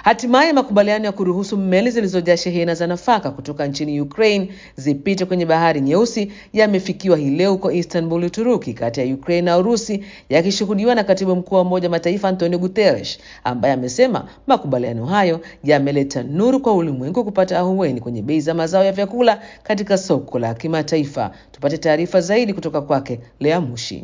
Hatimaye makubaliano ya kuruhusu meli zilizojaa shehena za nafaka kutoka nchini Ukraine zipite kwenye bahari nyeusi yamefikiwa hii leo huko Istanbul, Uturuki, kati ya Ukraine na Urusi, yakishuhudiwa na katibu mkuu wa Umoja wa Mataifa Antonio Guterres, ambaye amesema makubaliano hayo yameleta nuru kwa ulimwengu kupata ahueni kwenye bei za mazao ya vyakula katika soko la kimataifa. Tupate taarifa zaidi kutoka kwake Lea Mushi.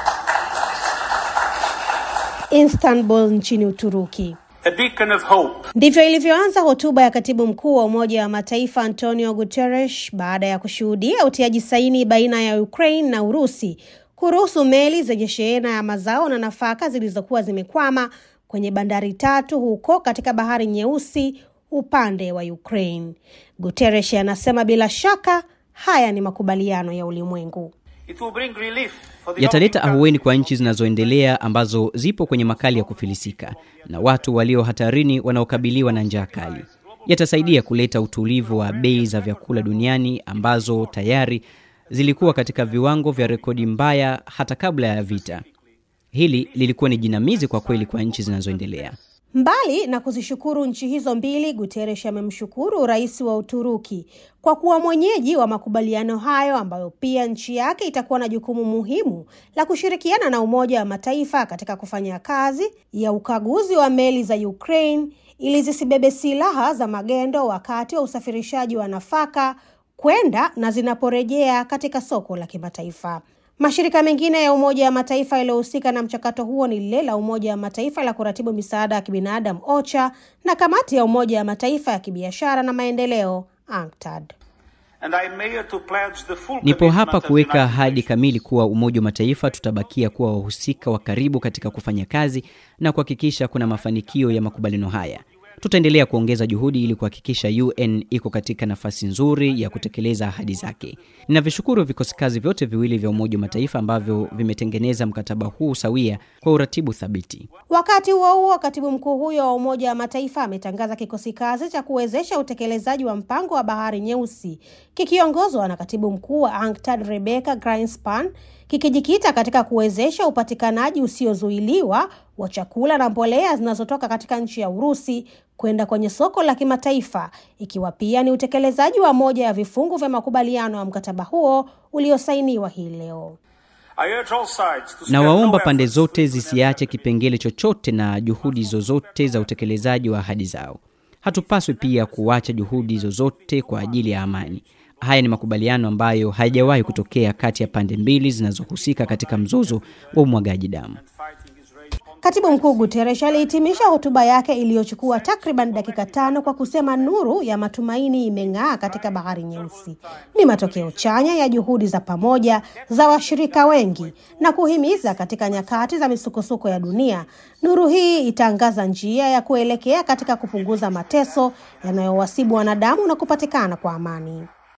Istanbul nchini Uturuki. A beacon of hope. Ndivyo ilivyoanza hotuba ya katibu mkuu wa Umoja wa Mataifa Antonio Guterres baada ya kushuhudia utiaji saini baina ya Ukraine na Urusi kuruhusu meli zenye shehena ya mazao na nafaka zilizokuwa zimekwama kwenye bandari tatu huko katika Bahari Nyeusi upande wa Ukraine. Guterres anasema bila shaka haya ni makubaliano ya ulimwengu. It will bring relief for the yataleta hungry ahueni kwa nchi zinazoendelea ambazo zipo kwenye makali ya kufilisika na watu walio hatarini wanaokabiliwa na njaa kali. Yatasaidia kuleta utulivu wa bei za vyakula duniani ambazo tayari zilikuwa katika viwango vya rekodi mbaya hata kabla ya vita. Hili lilikuwa ni jinamizi kwa kweli kwa nchi zinazoendelea. Mbali na kuzishukuru nchi hizo mbili, Guterres amemshukuru rais wa Uturuki kwa kuwa mwenyeji wa makubaliano hayo ambayo pia nchi yake itakuwa na jukumu muhimu la kushirikiana na Umoja wa Mataifa katika kufanya kazi ya ukaguzi wa meli za Ukraine ili zisibebe silaha za magendo wakati wa usafirishaji wa nafaka kwenda na zinaporejea katika soko la kimataifa. Mashirika mengine ya Umoja wa Mataifa yaliyohusika na mchakato huo ni lile la Umoja wa Mataifa la kuratibu misaada ya kibinadamu OCHA na kamati ya Umoja wa Mataifa ya kibiashara na maendeleo UNCTAD. And I am here to pledge the full Nipo commitment hapa of the kuweka United ahadi Nations. kamili kuwa Umoja wa Mataifa tutabakia kuwa wahusika wa karibu katika kufanya kazi na kuhakikisha kuna mafanikio ya makubaliano haya. Tutaendelea kuongeza juhudi ili kuhakikisha UN iko katika nafasi nzuri ya kutekeleza ahadi zake. Ninavishukuru vikosi kazi vyote viwili vya Umoja wa Mataifa ambavyo vimetengeneza mkataba huu sawia kwa uratibu thabiti. Wakati huo huo, katibu mkuu huyo wa Umoja wa Mataifa ametangaza kikosi kazi cha kuwezesha utekelezaji wa mpango wa Bahari Nyeusi kikiongozwa na katibu mkuu wa UNCTAD Rebecca Grinspan kikijikita katika kuwezesha upatikanaji usiozuiliwa wa chakula na mbolea zinazotoka katika nchi ya Urusi kwenda kwenye soko la kimataifa, ikiwa pia ni utekelezaji wa moja ya vifungu vya makubaliano ya mkataba huo uliosainiwa hii leo. I urge all sides to na spare no waomba pande efforts zote to zisiache kipengele chochote na juhudi zozote za utekelezaji wa ahadi zao. Hatupaswi pia kuacha juhudi zozote kwa ajili ya amani. Haya ni makubaliano ambayo hayajawahi kutokea kati ya pande mbili zinazohusika katika mzozo wa umwagaji damu. fighting is raging on Katibu mkuu Guterres alihitimisha hotuba yake iliyochukua takriban dakika tano kwa kusema nuru ya matumaini imeng'aa katika Bahari Nyeusi. Ni matokeo chanya ya juhudi za pamoja za washirika wengi na kuhimiza katika nyakati za misukosuko ya dunia. Nuru hii itaangaza njia ya kuelekea katika kupunguza mateso yanayowasibu wanadamu na kupatikana kwa amani.